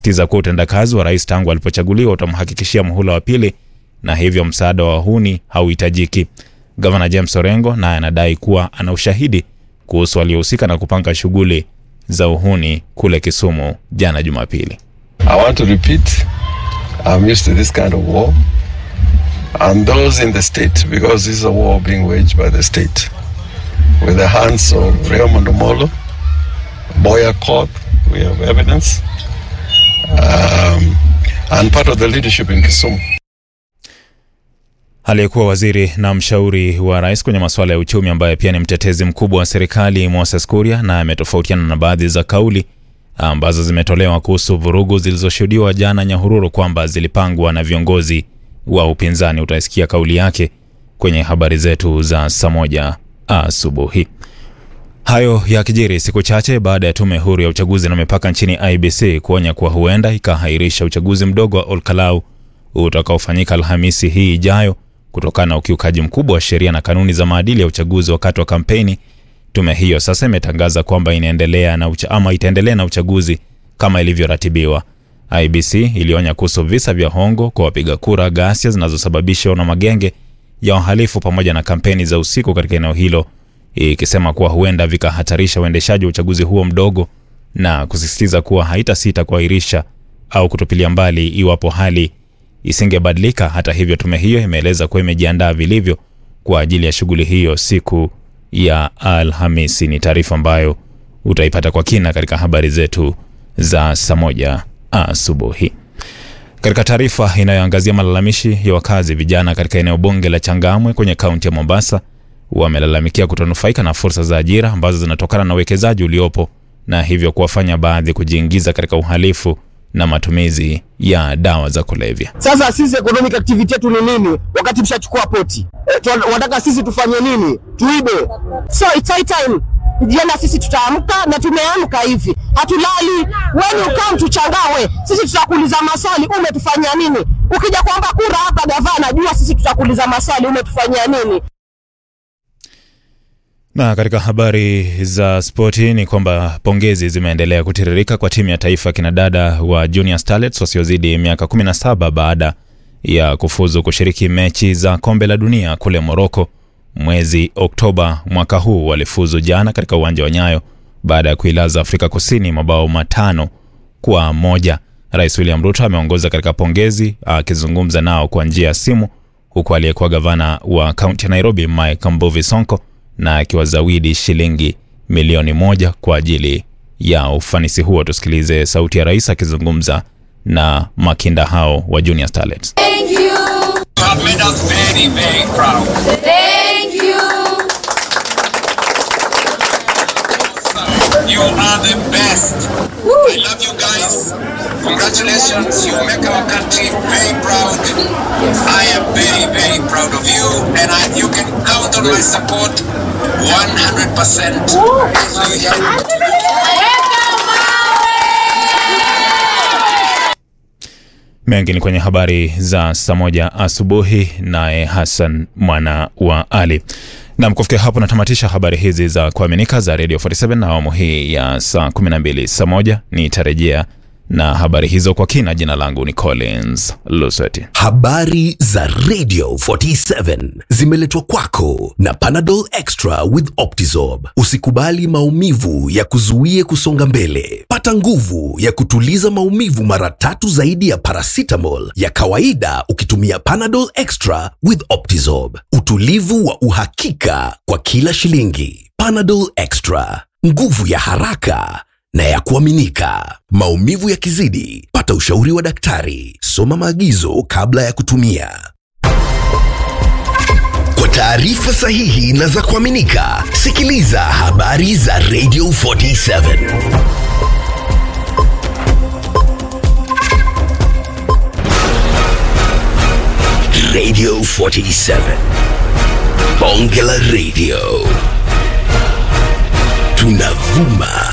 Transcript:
tiza kuwa utendakazi wa rais tangu alipochaguliwa utamhakikishia muhula wa pili na hivyo msaada wa wahuni hauhitajiki. Gavana James Orengo naye anadai kuwa ana ushahidi kuhusu waliohusika na kupanga shughuli za uhuni kule Kisumu jana Jumapili. I want to repeat, I'm used to this kind of war. And those in the state, because this is a war being waged by the state, with the hands of Raymond Omolo, Boya Court, we have evidence, um, and part of the leadership in Kisumu. Aliyekuwa waziri na mshauri wa rais kwenye masuala ya uchumi ambaye pia ni mtetezi mkubwa wa serikali Moses Kuria na ametofautiana na baadhi za kauli ambazo zimetolewa kuhusu vurugu zilizoshuhudiwa jana Nyahururu kwamba zilipangwa na viongozi wa upinzani. Utaisikia kauli yake kwenye habari zetu za saa moja asubuhi. Hayo yakijiri siku chache baada ya tume huru ya uchaguzi na mipaka nchini IBC kuonya kuwa huenda ikahairisha uchaguzi mdogo wa Olkalau utakaofanyika Alhamisi hii ijayo kutokana na ukiukaji mkubwa wa sheria na kanuni za maadili ya uchaguzi wakati wa kampeni. Tume hiyo sasa imetangaza kwamba inaendelea na ucha, ama itaendelea na uchaguzi kama ilivyoratibiwa. IBC ilionya kuhusu visa vya hongo kwa wapiga kura, ghasia zinazosababishwa na magenge ya wahalifu pamoja na kampeni za usiku katika eneo hilo, ikisema kuwa huenda vikahatarisha uendeshaji wa uchaguzi huo mdogo na kusisitiza kuwa haitasita kuahirisha au kutupilia mbali iwapo hali isingebadilika. Hata hivyo, tume hiyo imeeleza kuwa imejiandaa vilivyo kwa ajili ya shughuli hiyo siku ya Alhamisi. Ni taarifa ambayo utaipata kwa kina katika habari zetu za saa moja asubuhi. Katika taarifa inayoangazia malalamishi ya wakazi vijana katika eneo bunge la Changamwe kwenye kaunti ya Mombasa, wamelalamikia kutonufaika na fursa za ajira ambazo zinatokana na uwekezaji uliopo na hivyo kuwafanya baadhi kujiingiza katika uhalifu na matumizi ya dawa za kulevya. Sasa sisi economic activity yetu ni nini wakati mshachukua poti? E, wataka sisi tufanye nini? Tuibe? So it's high time jana sisi tutaamka na tumeamka hivi, hatulali. When you come to Changawe, sisi tutakuuliza maswali, umetufanyia nini? Ukija kuomba kura hapa gavana, jua sisi tutakuuliza maswali, umetufanyia nini? Na katika habari za spoti ni kwamba pongezi zimeendelea kutiririka kwa timu ya taifa ya kinadada wa Junior Starlets wasiozidi miaka 17 baada ya kufuzu kushiriki mechi za kombe la dunia kule Moroko mwezi Oktoba mwaka huu. Walifuzu jana katika uwanja wa Nyayo baada ya kuilaza Afrika Kusini mabao matano kwa moja. Rais William Ruto ameongoza katika pongezi akizungumza nao kwa njia ya simu, huku aliyekuwa gavana wa kaunti ya Nairobi Mike Mbuvi Sonko na akiwazawidi shilingi milioni moja kwa ajili ya ufanisi huo. Tusikilize sauti ya rais akizungumza na makinda hao wa Junior Starlets. Thank you. You have made us very, very proud. Thank you. You are the best. I love you guys. Congratulations. You make our country very proud. I am very, very proud of you, and I, you can count on my support 100%. So, yeah. Mengi ni kwenye habari za saa moja asubuhi, naye Hassan mwana wa Ali. Nam, kufikia hapo natamatisha habari hizi za kuaminika za Radio 47 na awamu hii ya saa 12. Saa moja nitarejea na habari hizo kwa kina. Jina langu ni Collins Lusweti. Habari za Radio 47 zimeletwa kwako na Panadol Extra with Optizorb. Usikubali maumivu ya kuzuie kusonga mbele. Pata nguvu ya kutuliza maumivu mara tatu zaidi ya paracetamol ya kawaida ukitumia Panadol Extra with Optizorb. Utulivu wa uhakika kwa kila shilingi. Panadol Extra, nguvu ya haraka na ya kuaminika. Maumivu yakizidi, pata ushauri wa daktari. Soma maagizo kabla ya kutumia. Kwa taarifa sahihi na za kuaminika, sikiliza habari za Radio 47. Radio 47. Bonge la Radio. Tunavuma